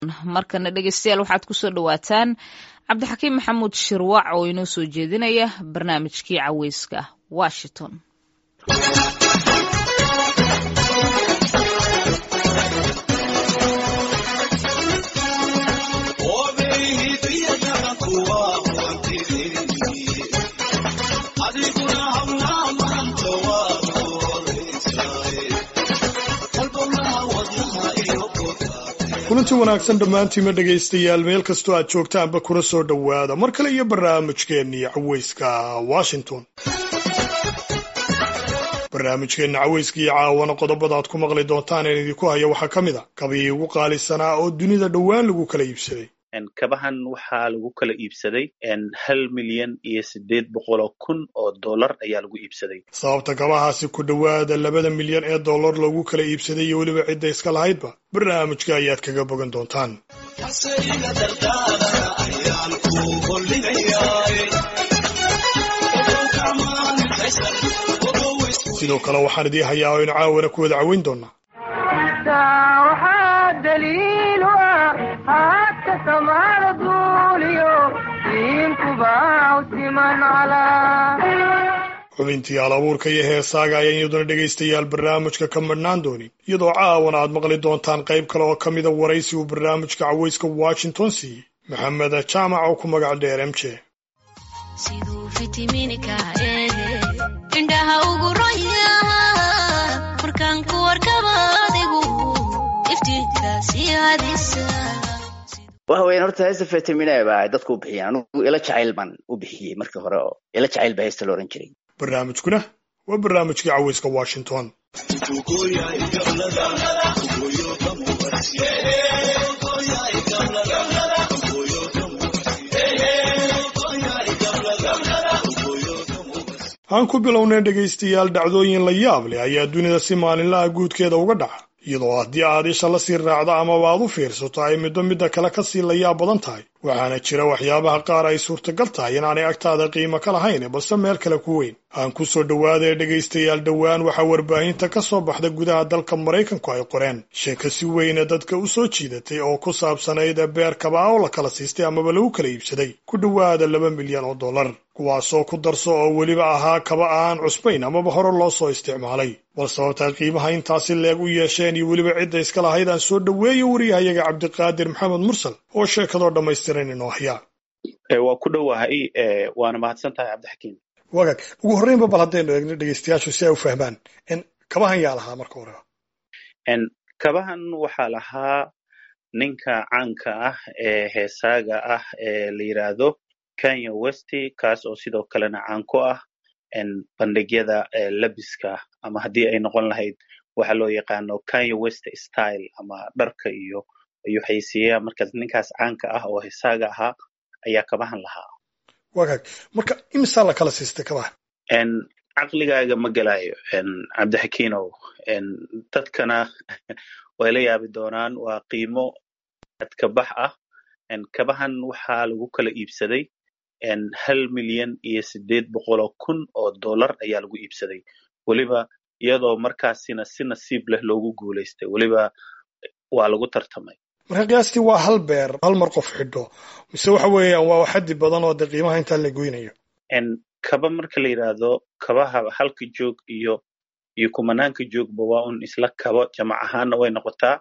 markana dhegeystayaal waxaad kusoo dhawaataan cabdixakiim maxamuud shirwac oo inoo soo jeedinaya barnaamijkii caweyska washington kulanti wanaagsan dhammaantiima dhegaystayaal meel kastoo aad joogtaanba kula soo dhowaada mar kale iyo barnaamijkeennii caweyska washington barnaamijkeenna caweyska iyo caawana qodobada aad ku maqli doontaan een idinku haya waxaa ka mid a kabii ugu qaalisanaa oo dunida dhowaan lagu kala iibsaday kabahan waxaa lagu kala iibsaday hal milyan iyo siddeed boqoloo kun oo dollar ayaa lagu iibsaday sababta kabahaasi ku dhowaada labada milyan ee dollar loogu kala iibsaday iyo weliba cidda iska lahaydba barnaamijka ayaad kaga bogan doontaan sidoo kale waxaan idii hayaa oo inu caawana ku wada caweyn doonaa xubintii al abuurka iyo heesaaga ayaan iyaduna dhegaystayaal barnaamijka ka madhnaan doonin iyadoo caawana aad maqli doontaan qayb kale oo ka mida waraysi uu barnaamijka caweyska washington siiyey maxamed jaamac oo ku magac dheer m j waxa weyan horta heesta fetamina ba dadku u bixiyeen anugu ila jacayl baan u bixiyey markii hore oo ila jacayl ba heesta la ohan jiray barnaamijkuna waa barnaamijkii caweyska washington aan ku bilownay dhegaystayaal dhacdooyin la yaab leh ayaa dunida si maalinlaha guudkeeda uga dhaca iyadoo haddii aad isha la sii raacdo amaba aad u fiirsato ay middo midda kale ka sii layaab badan tahay waxaana jira waxyaabaha qaar ay suurtagal tahay inaanay agtaada qiimo ka lahayn balse meel kale ku weyn aan ku soo dhowaadee dhegaystayaal dhowaan waxaa warbaahinta ka soo baxda gudaha dalka maraykanku ay qoreen sheeko si weyna dadka u soo jiidatay oo ku saabsanayd beer kabaa oo la kala siistay amaba lagu kala iibsaday ku dhowaada laba milyan oo dollar kuwaasoo ku darso oo weliba ahaa kaba aan cusbayn amaba hore loo soo isticmaalay bal sababtaa qiimaha intaasi leeg u yeesheen iyo weliba cidda iska lahayd aan soo dhoweeyo wariyahayaga cabdiqaadir maxamed mursal oo sheekadoo dhammaystiran inoo hayaa waa ku dhowahay waana mahadsan tahay cabdixakiim wagaag ugu horreynba bal haddaynu eegno dhegaystayaashu si ay u fahmaan kabahan yaa lahaa marka hore kabahan waxaa lahaa ninka caanka ah ee heesaaga ah ee la yidhaahdo kenya westy kaas oo sidoo kalena caan ku ah bandhigyada labiska ama haddii ay noqon lahayd waxa loo yaqaano kenya west style ama dharka iyo ayuu xaysiiyaa markaas ninkaas caanka ah oo heesaaga ahaa ayaa kabahan lahaa wagaag marka imisaa la kala siistay kabahan caqligaaga ma gelayo cabdixakiinow dadkana way la yaabi doonaan waa qiimo adkabax ah kabahan waxaa lagu kala iibsaday hal milyan iyo siddeed boqoloo kun oo dollar ayaa lagu iibsaday weliba iyadoo markaasina si nasiib leh loogu guulaystay weliba waa lagu tartamay marka qiyaastii waa hal beer hal mar qof xidho mise waxa weeyaan waa xaddi badan oo dee qiimaha intaa la goynayo kaba marka la yidhaahdo kabaha halka joog iyo iyo kumanaanka joogba waa un isla kabo jamac ahaanna way noqotaa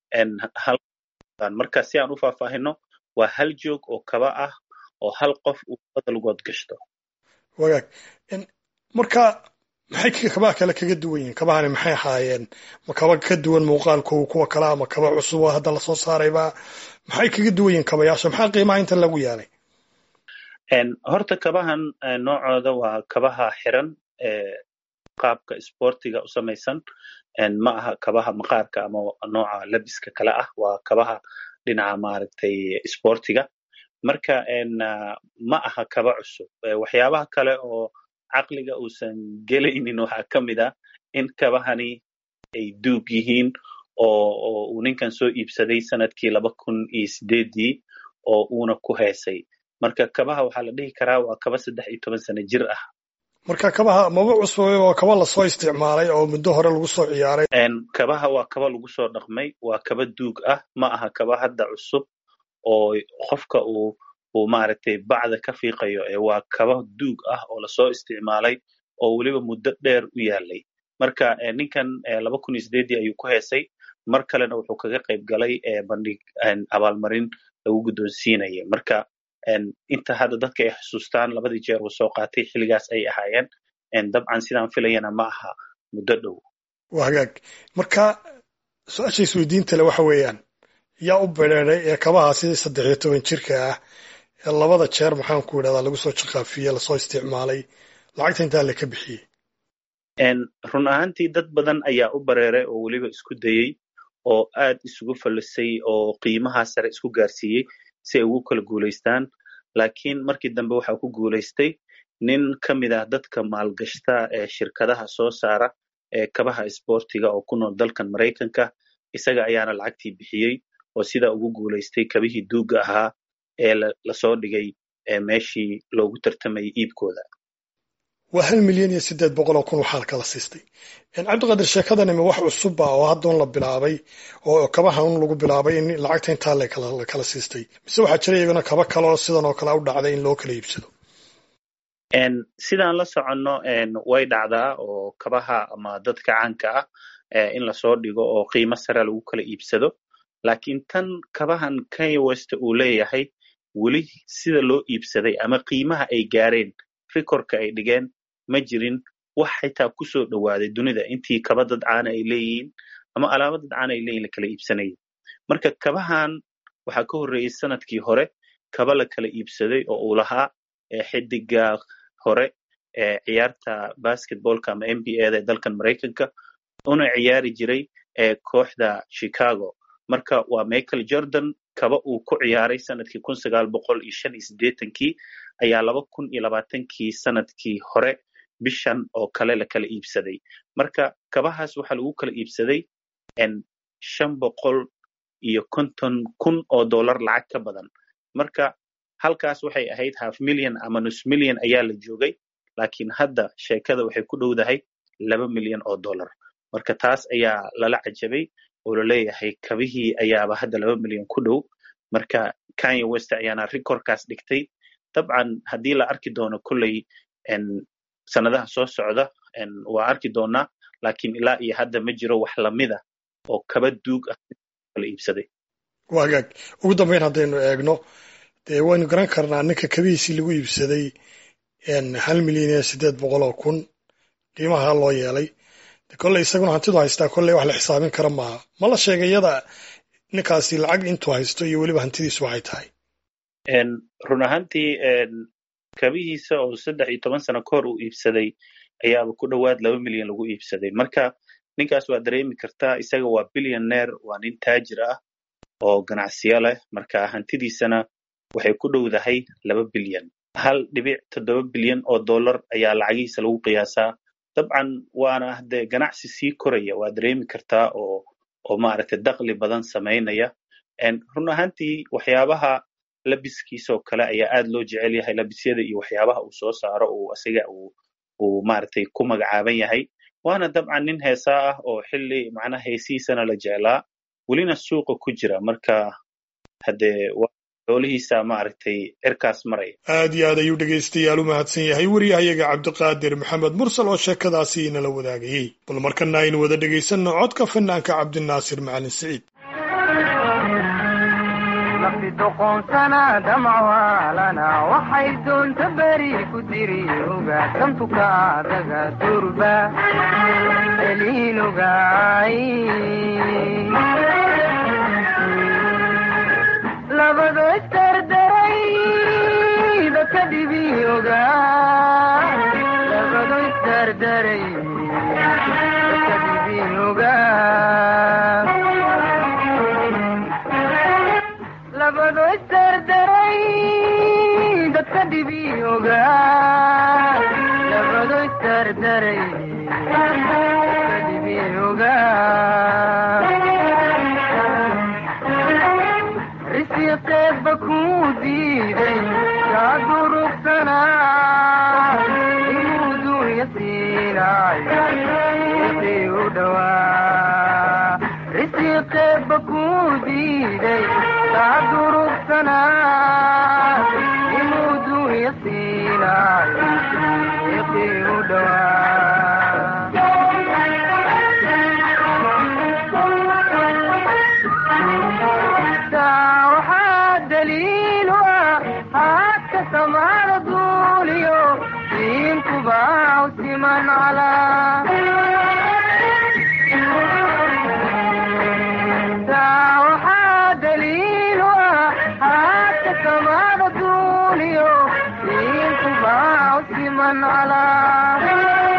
marka si aan u faahfaahino waa hal joog oo kaba ah oo hal qof uu badalgood gashto wagaag marka maxay kabaha kale kaga duwan yihiin kabahani maxay ahaayeen ma kaba ka duwan muuqaalkooda kuwa kale ama kaba cusub oo hadda lasoo saarayba maxay kaga duwan yihiin kabayaasha maxaa qiimaha inta lagu yeelay horta kabahan noocooda waa kabaha xiran qaabka sportiga u samaysan ma aha kabaha maqaarka ama nooca labiska kale ah waa kabaha dhinaca maaragtay sportiga marka ma aha kaba cusub waxyaabaha kale oo caqliga uusan gelaynin waxaa ka mid ah in kabahani ay duug yihiin oo uu ninkan soo iibsaday sanadkii laba kun iyo sideedii oo uuna ku heesay marka kabaha waxaa la dhihi karaa waa kaba saddex iyo toban sano jir ah marka kabaha maba cusbay oo kaba lasoo isticmaalay oo muddo hore lagu soo ciyaaray kabaha waa kaba lagu soo dhaqmay waa kaba duug ah ma aha kaba hadda cusub oo qofka uu uu maaragtay bacda ka fiiqayo ee waa kaba duug ah oo lasoo isticmaalay oo weliba muddo dheer u yaalay marka ninkan laba kun iyo sideedii ayuu ku heesay mar kalena wuxuu kaga qayb galay bandhig abaalmarin lagu guddoonsiinaya marka inta hadda dadka ay xusuustaan labadii jeer uu soo qaatay xilligaas ay ahaayeen dabcan sidaan filayana ma aha muddo dhow waa hagaag marka su-aasha isweydiinta le waxa weeyaan yaa u bereeray ee kabahaasi saddex iyo toban jirka ah ee labada jeer maxaan ku idhahdaa lagu soo jaqaafiye lasoo isticmaalay lacagta intaa le ka bixiyey run ahaantii dad badan ayaa u bareeray oo weliba isku dayey oo aad isugu fallisay oo qiimaha sare isku gaarsiiyey si ay ugu kala guulaystaan laakiin markii dambe waxaa ku guulaystay nin ka mid ah dadka maalgashta ee shirkadaha soo saara ee kabaha isboortiga oo ku nool dalkan maraykanka isaga ayaana lacagtii bixiyey oo sidaa ugu guulaystay kabihii duugga ahaa ee lasoo dhigay meeshii loogu tartamayay iibkooda waa hal milyan iyo siddeed boqol oo kun waxaa kala siistay cabdiqaadir sheekadani ma wax cusubba oo haddaun la bilaabay oo kabaha un lagu bilaabay in lacagta intaa la kala siistay mise waxaa jira iyaguna kaba kaloo sidan oo kale u dhacday in loo kala iibsado sidaan la soconno way dhacdaa oo kabaha ama dadka caanka ah in lasoo dhigo oo qiimo sare lagu kala iibsado laakiin tan kabahan kanye west uu leeyahay weli sida loo iibsaday ama qiimaha ay gaareen rikorka ay dhigeen ma jirin wax xitaa ku soo dhowaaday dunida intii kaba dad caana ay leeyihiin ama alaaba dad caana ay leeyihin la kala iibsanayay marka kabahan waxaa ka horreeyey sanadkii hore kaba la kala iibsaday oo uu lahaa xidiga hore ee ciyaarta basketballka ama n b a da ee dalkan maraykanka una ciyaari jiray ee kooxda chicago marka waa michael jordan kaba uu ku ciyaaray sanadkii kun sagaal boqol iyo shan iyo siddeetankii ayaa laba kun iyo labaatankii sanadkii hore bishan oo kale la kala iibsaday marka kabahaas waxaa lagu kala iibsaday shan boqol iyo konton kun oo dollar lacag ka badan marka halkaas waxay ahayd half million ama nus million ayaa la joogay laakiin hadda sheekada waxay ku dhowdahay laba milyan oo dollar marka taas ayaa lala cajabay oo laleeyahay kabihii ayaaba hadda laba milyan ku dhow marka kanye west ayaana rikorkaas dhigtay dabcan haddii la arki doono kolley sanadaha soo socda waa arki doonaa laakiin ilaa iyo hadda ma jiro wax lamida oo kaba duug ah la iibsaday waa hagaag ugu dambeyn haddaynu eegno dee waynu garan karnaa ninka kabihiisii lagu iibsaday hal milyan iyo siddeed boqol oo kun qiimaha loo yeelay kolley isaguna hantidu haystaa kolley wax la xisaabin kara maaha ma la sheegay iyada ninkaasi lacag intuu haysto iyo weliba hantidiisu waxay tahay run ahaantii kabihiisa oo saddex iyo toban sano kahor uu iibsaday ayaaba ku dhowaad laba milyan lagu iibsaday marka ninkaas waa dareemi kartaa isaga waa billioneer waa nin taajir ah oo ganacsiyo leh marka hantidiisana waxay ku dhowdahay laba bilyan hal dhibic toddoba bilyan oo dollar ayaa lacagihiisa lagu qiyaasaa dabcan waana dee ganacsi sii koraya waa dareemi kartaa oo oo maaragtay dakli badan samaynaya run ahaantii waxyaabaha labiskiisoo kale ayaa aad loo jecel yahay labisyada iyo waxyaabaha uu soo saaro uu asiga uu uu maaragtay ku magacaaban yahay waana dabcan nin heesaa ah oo xilli macnaha heesihiisana la jeclaa welina suuqa ku jira marka haddee xoolihiisa maaragtay cirkaas maraya aad iyo aad ayuu dhegaystayaal u mahadsan yahay wariyahayaga cabdiqaadir maxamed mursal oo sheekadaasi inala wadaagayey bal markana aynu wada dhegaysanno codka fanaanka cabdinaasir macalin siciid doqoonsana damcwaalana waxay doonta beri ku diri oga dantuka adaga durba eliinogaay labado isdardaray dadka dhibi oga labado isdardaray dadka dhibi oga labado isdardaray dadka dhibi oga labado isdardaray dadka dhibi oga risiqeedba kuu diiday kaa durugsanaa inuu yasiinaayo wixii u dhowaa risiqeebba kuu diiday kaa durugsanaa inuu dunya siinaayo wixii u dhowaa taa waxaa daliil u ah haadka samaada duuliyo diinkubaa u siman calaa taa waxaa daliil u ah haadka samaada duuliyo diinkubaa u siman calaa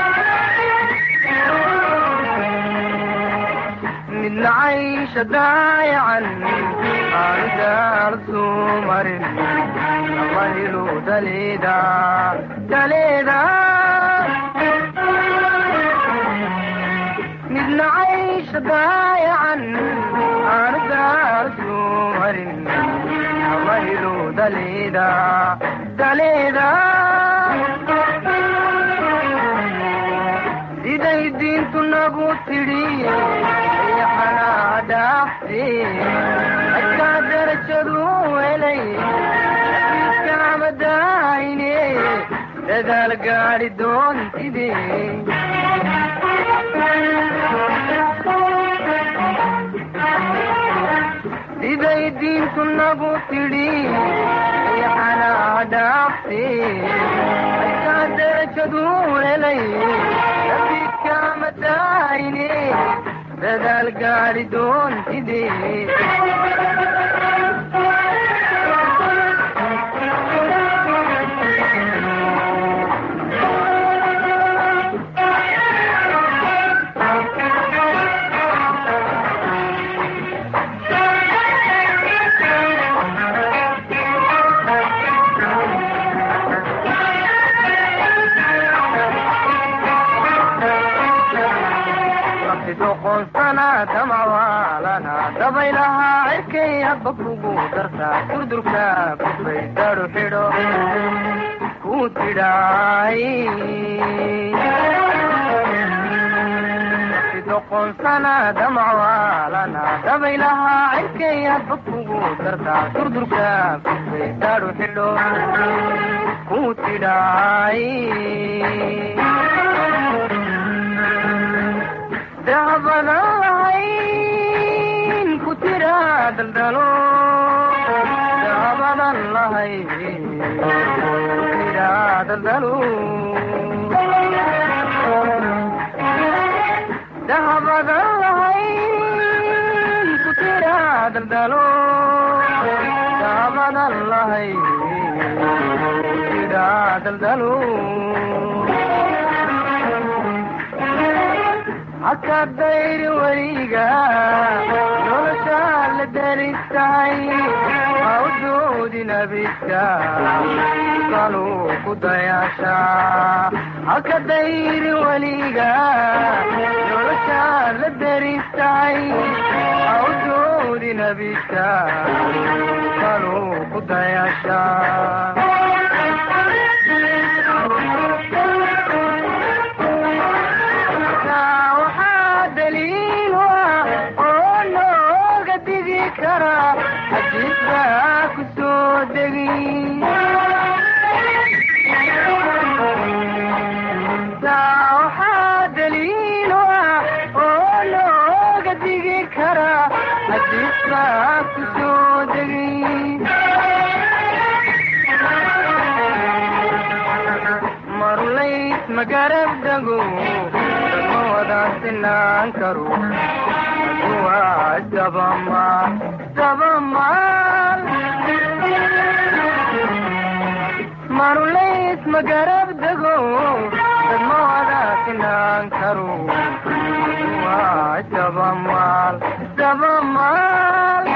midna caysha daayacan aanu daarsuu marin ama hilu daleeda daleeda midna caysha daayacan aanu daarsuu marin ama hilu daleeda daleeda siday diintu nagu tidhi yaxanaa dhaafte adkaa darajadu helay kaamadaayne dadaal gaadhi doontide siday diintu nagu tidhi yaxanaa dhaafte adkaa darajadu helay kaamadaayne dadaal gaadhi doontide doqonsana damawaalana dabaylahaa cirkay hadba kugu dartaa durdurka kufay daru xidho ku tidhaay doqonsana damawaalana dabaylahaa cirkay hadba kugu dartaa durdurka kufay daru xidho ku tidhaay dahabadan lahayn ku tiraa daldalo dahabadan lahayn ku tiraa daldalo dahabadan lahayn ku tiraa daldalo dahabadan lahayn ku tiraa daldalo haka dayri weliga noloshaa la daristahay ha u doodin abidka kaluu ku dayaasha haka dayri weliga noloshaa la daristahay ha u doodin abidka kaluu ku dayaasha xadiisbaa ku soo degi taa waxaa daliil u ah oo looga digi karaa xadiisbaa ku soo degi marulays magarab dago dama wada sinaan karo waa dabamaal dabamaal marulays magarab dego dadma wada sinaan karo waa dabamaal dabamaal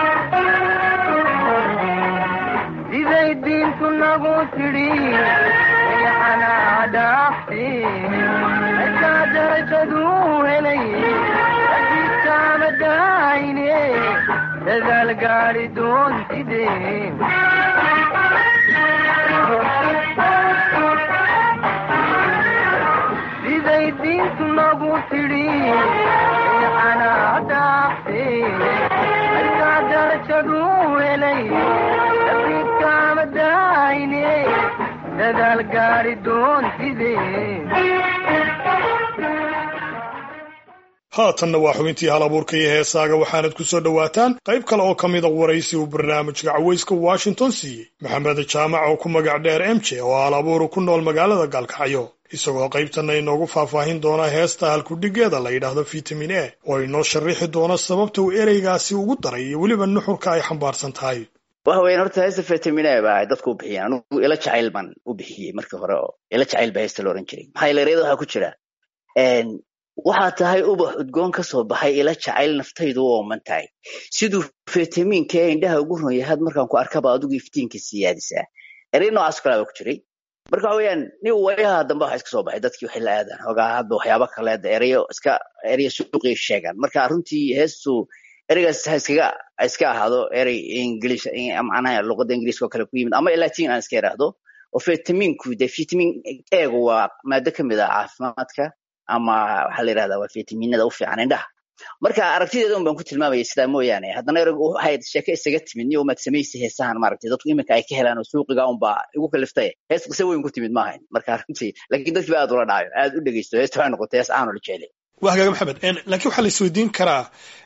siday diintu nagu tidhi yaxanaa dhaafte akaa darajadu helay adikaamadaayne dadaal gaadhi doontide tidhi xanaadaaqsi markaa darajaduu helay dabiidkaama daayne dadaal gaari doontide haatanna waa xubintii hal abuurka iyo heesaaga waxaanad ku soo dhowaataan qayb kale oo ka mida waraysi uu barnaamijka cawayska washington siiyey maxamed jaamac oo ku magac dheer m j oo hal abuuru ku nool magaalada gaalkacyo isagoo qaybtanna inoogu faahfaahin doona heesta halkudhigeeda la yidhaahdo vitamin a oo inoo sharrixi doono sababta uu ereygaasi ugu daray iyo weliba nuxurka ay xambaarsan tahay waxa weyan horta heesta vitamin a baa dadku u bixiyeen anugu ila jacayl baan u bixiyey markii hore oo ila jacayl baa heesta la ohan jiray maxaa yeele ereyada waxaa ku jira waxaa tahay ubax udgoon ka soo baxay ila jacayl naftaydu u ooman tahay siduu fitamiinka ee indhaha ugu ron yahaad markaan ku arkaba adigu iftiinka siyaadisaa erey noocaas kalaa baa ku jiray marka waxa weeyaan nin wayaha dambe waxa iska soo baxay dadkii waxay la aadaan hoogaa hadba waxyaaba kaleeda ereyo iska ereyo suuqii sheegaan marka runtii heestu ereygaas ha iskaga ha iska ahaado erey ingilish macnaha luqadda ingiliiska oo kale ku yimid ama latin aan iska idhaahdo oo vitaminku de vitamin eegu waa maado ka mid ah caafimaadka ama waxaa la yidhahdaa waa vitaminada u fiican indhaha marka aragtideeda un baan ku tilmaamaya sidaa mooyaane haddana ereg waxay sheeke isaga timid niyo umaad samaysa heesahan maaragtay dadku iminka ay ka helaan oo suuqiga unbaa igu kaliftay hees qise weyn ku timid maahayn marka runtii laakiin dadkii ba aad ula dhacayo aad u dhegeysto heesta waxay noqotay hees aan ula jecelay waa hagaaga maxamed laakiin waxaa la isweydiin karaa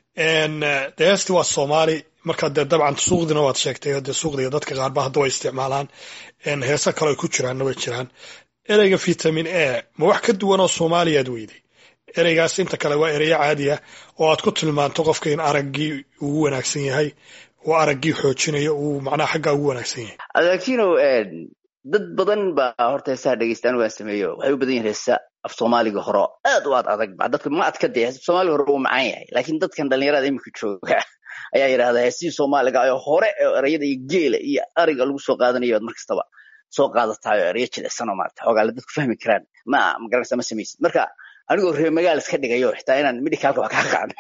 de heesti waa soomaali marka dee dabcan suuqdina waad sheegtay dee suuqdiga dadka qaarba hadda way isticmaalaan heesa kale ay ku jiraanna way jiraan ereyga vitamin a ma wax ka duwan oo soomaaliyaad weyday ereygaas inta kale waa ereyo caadi ah oo aad ku tilmaanto qofka in araggii ugu wanaagsan yahay oo araggii xoojinayo uu macnaha xaggaa ugu wanaagsan yahay laakino dad badan baa horta heesaha dhegeysta anigu aan sameeyo waxay u badan yihin heesa af soomaaliga hore aad u aad adag ba dadka ma adka dee af soomaaliga hore uu macaan yahay laakiin dadkan dhalinyarada iminka jooga ayaa yidhahdaa heesihii soomaaliga oo hore oo ereyada iyo geela iyo ariga lagu soo qaadanayo mar kastaba soo qaadatayo ereyo jilicsan oo maarata xoogaale dadku fahmi karaan ma magaranaysa ma samaysid marka anigoo reer magaal iska dhigayo xitaa inaan medicalka wax ka aqaan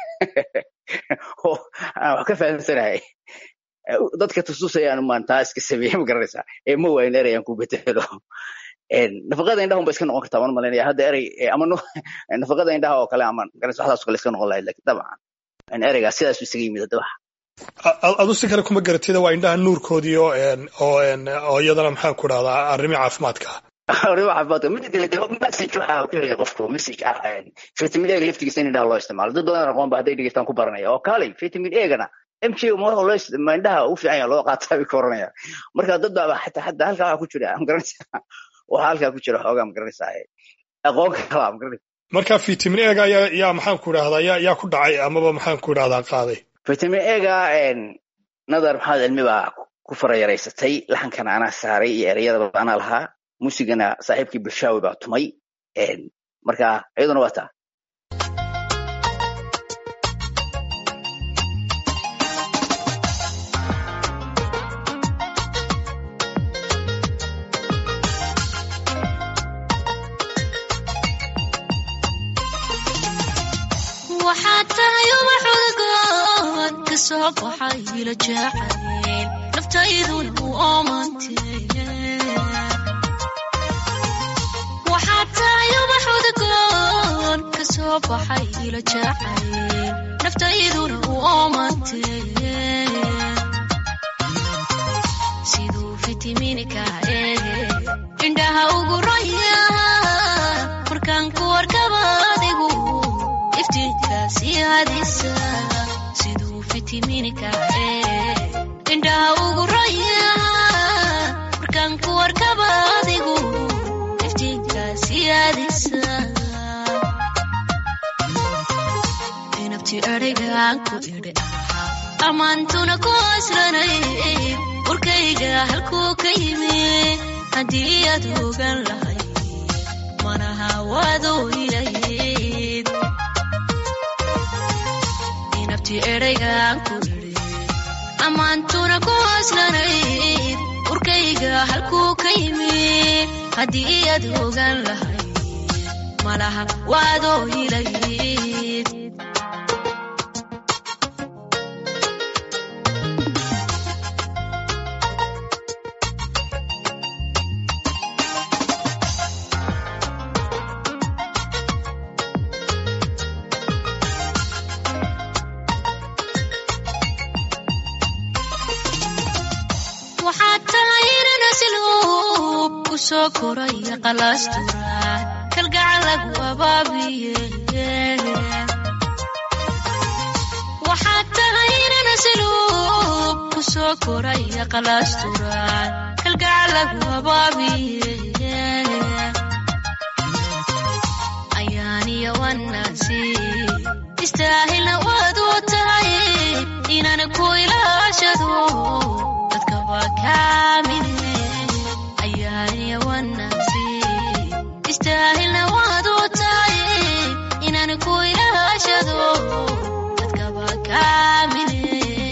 oo aan wax ka fahamsanahay dadka tususayaan maan taa iska sameeye ma garanaysaa ee ma waayin erey aan ku betelo nafaqada indhaha unba iska noqon kartaa waan malaynaya hadda erey ama nafaqada indhaha oo kale ama garanaysa waxdaas kale iska noqon lahayd lakin dabcan ereygaas sidaasu isaga yimid hadda waxa adu si kale kuma garatida waa indhaha nuurkoodii oo oo oo iyadana maxaan ku dhahdaa arrimi caafimaadka arrimo caafimaadka mida kale de message waxa ku helaya qofku message ah vitamin a laftigiisa in indhaha loo isticmaalo dad badan aqoon ba hadday dhegeystaan ku baranaya oo kaalay vitamin a-gana m j ma waxa loo isticmaa indhaha u fiican yaha loo qaataa bay ka oranaya marka dad baa xataa xataa halkaa waxa ku jira ma garanaysaa waxa halkaa ku jira xoogaa ma garanaysaa aqoon kalaa ma garanaysaa marka vitamin a-ga yaa yaa maxaan ku idhahdaa yaa yaa ku dhacay amaba maxaan ku idhahdaa qaaday vitamin a-ga nadar maxamed cilmi baa ku farayaraysatay laxankana anaa saaray iyo ereyadaba anaa lahaa muusigana saaxiibkii bulshaawi baa tumay marka iyaduna waa taa waxaad tahay ubax udgoon ka soo baxay ila jacayl naftayduna u oomantee waxaad tahay ubax udgoon ka soo baxay ila jacayl naftayduna u oomantee siduu fitimiinka ee indhaha ugu raya markaan ku warkaba adigu iftiinkaasiyaadisa siduu fitimiinka ee indhaha ugu raya markaan ku warkaba adigu iftiinkaasiyaadisa inabti adhigaan ku idhi ahaa ammaantuna ku aslanay warkayga halkuu ka yimi haddii aad ogan lahayd manaha waadoo ilayd inabti eraygaan ku idhi ammaantuna ku aslanayd warkayga halkuu ka yimi haddii aad ogan lahayd malaha waadoo ilayd soo koraya qalaasturaad kalgacal lagu abaabiye waxaad tahay inan asluub ku soo koraya qalaasturaad kalgacal lagu abaabiye ayaaniya wanaasi istaahilna waad u tahay inaan ku ilaashado dadkaba kaamine ayaaniya wanaasi istaahilna waad u tahay inaan ku ilaashado dadkaba kaamine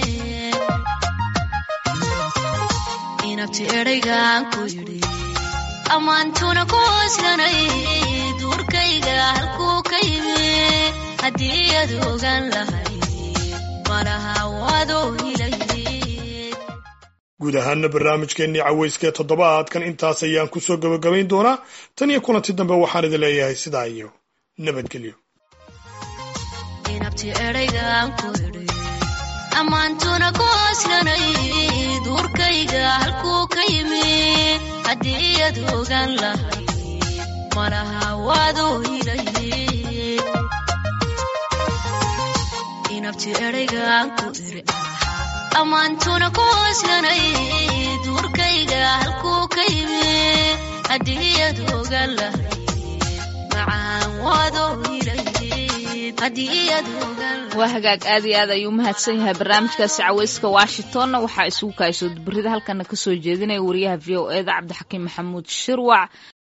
inabti eraygaan ku yidhi ammaantuna ku hoslanay duurkayga halkuu ka yimi haddii aad ogaan lahay malaha waadoo hilayd guud ahaana barnaamijkeennii cawayskee toddobaadkan intaas ayaan ku soo gebagabayn doonaa tan iyo kulanti dambe waxaan idin leeyahay sidaa iyo nabadgelyo inabti eraygaan ku idhi ammaantuna ku hoslanay duurkayga halkuu ka yimi haddii aad ogaan lahay malaha waadoo hilayd inabti eraygaan ku iri ammaantuna ku hoslanay duurkayga halkuu ka yimi haddii aad ogaan lahay macaan waadoo hilayd haddii aad ogaan lahay waa hagaag aad iyo aad ayuu mahadsan yahay barnaamijkaasi cawayska washingtonna waxaa isugu kaasoo dubarida halkana kasoo jeedinaya wariyaha v o eda cabdixakiim maxamuud shirwac